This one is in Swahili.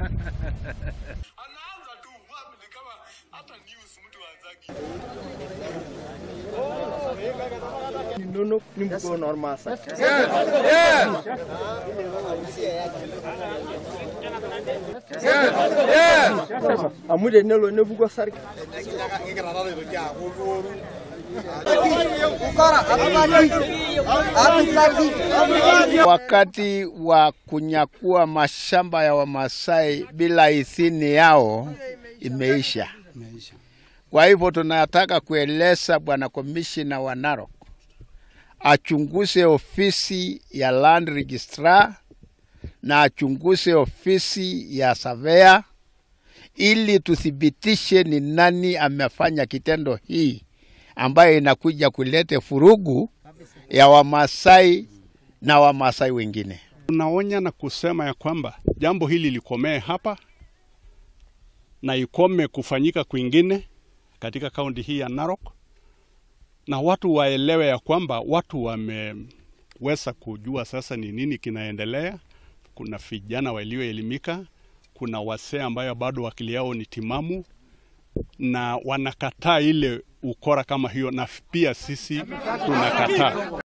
anaanza tu wapi, ni kama hata news mtu anzagi. Nunuk ni mkono ormasa. Amude nelo nebuko sarki. Wakati wa kunyakua mashamba ya Wamasai bila idhini yao imeisha. Kwa hivyo tunataka kueleza bwana komishina wa Narok achunguze ofisi ya land registrar na achunguze ofisi ya surveyor ili tuthibitishe ni nani amefanya kitendo hii ambayo inakuja kuleta furugu ya Wamasai na Wamasai wengine. Tunaonya na kusema ya kwamba jambo hili likomee hapa na ikome kufanyika kwingine katika kaunti hii ya Narok, na watu waelewe ya kwamba watu wameweza kujua sasa ni nini kinaendelea. Kuna vijana walioelimika, kuna wasee ambayo bado akili yao ni timamu na wanakataa ile ukora kama hiyo, na pia sisi tunakataa.